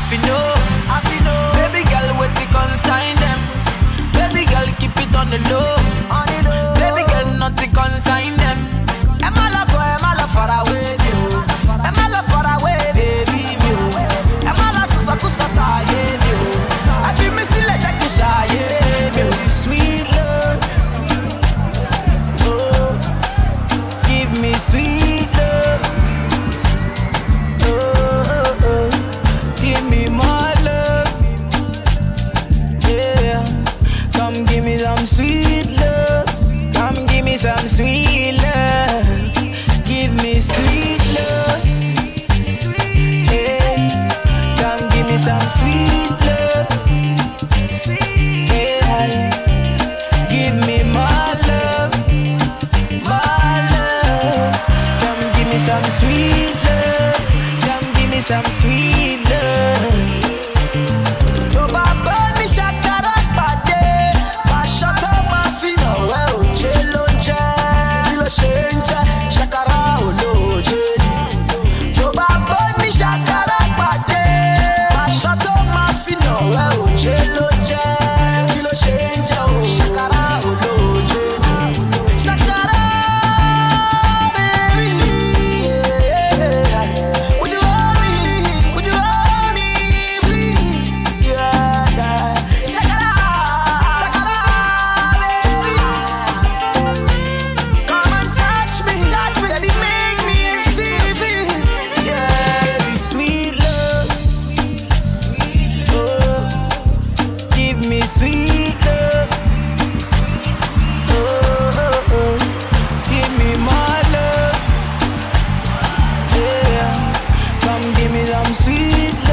fi know, I fi know. Baby girl, what the consign them? Baby girl, keep it on the low, on the low. Baby girl, nothing consign them. Am I love, am I love far away, me oh. Am I love far away, baby, me oh. Am I love so so so so yeah, me oh. I feel me still like a shy, yeah, me oh. Sweet love, oh, give me sweet love, oh, oh, oh. give me more love, yeah. Come give me some sweet love, come give me some sweet love, give me sweet love, yeah. Come give me some sweet love, yeah. Give me more love, more love. Come give me some sweet love. Come give me some sweet love. Tó bá bọ́ ní ṣàkàrà pàdé, aṣọ tó máa fi hàn wẹ́ òjé ló ń jẹ́. Kí ló ṣe ń jẹ́? Ṣàkàrà olóòjé ni. Tó bá bọ́ ní ṣàkàrà pàdé, aṣọ tó máa fi hàn wẹ́ òjé ló ń jẹ́. Kí ló ṣe ń jẹ́ o? Ṣàkàrà olóòjé ni. Ṣàkàrà baby, yeah. Would you hold me? Would you hold me, please? Yeah, yeah. Shakara, shakara, baby. Come and touch me, touch me, baby, make me feel, feel. Yeah, sweet love, oh, give me sweet love, oh, oh, oh. give me more love, yeah. Come give me some sweet